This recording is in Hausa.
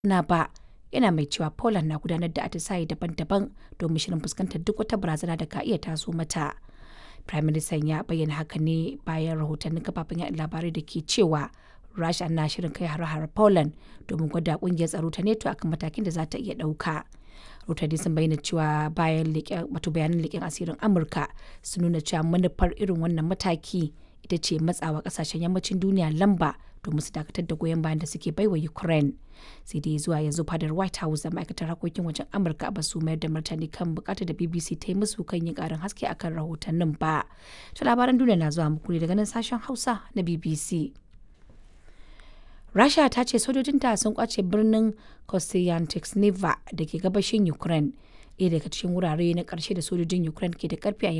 na ba yana mai cewa Poland na gudanar da atisaye daban-daban domin shirin fuskantar duk wata barazana da ka iya taso mata. Prime Minister ya bayyana haka ne bayan rahotannin kafafen yaɗa labarai da ke cewa Rasha na shirin kai hare-hare Poland domin gwada kungiyar tsaro ta NATO akan matakin da za ta iya ɗauka. Rahotanni sun bayyana cewa bayan wato bayanan leƙen asirin Amurka sun nuna cewa manufar irin wannan mataki ita ce matsawa kasashen yammacin duniya lamba domin su dakatar da goyon bayan da suke baiwa Ukraine. Sai dai zuwa yanzu fadar White House da ma'aikatar harkokin wajen Amurka ba su mayar da martani kan bukatar da BBC ta yi musu kan yin karin haske akan rahotannin ba. To labaran duniya na zuwa muku ne daga nan sashen Hausa na BBC. Rasha ta ce sojojinta sun kwace birnin Kostyantynivka da ke gabashin Ukraine, ɗaya daga cikin wurare na ƙarshe da sojojin Ukraine ke da ƙarfi a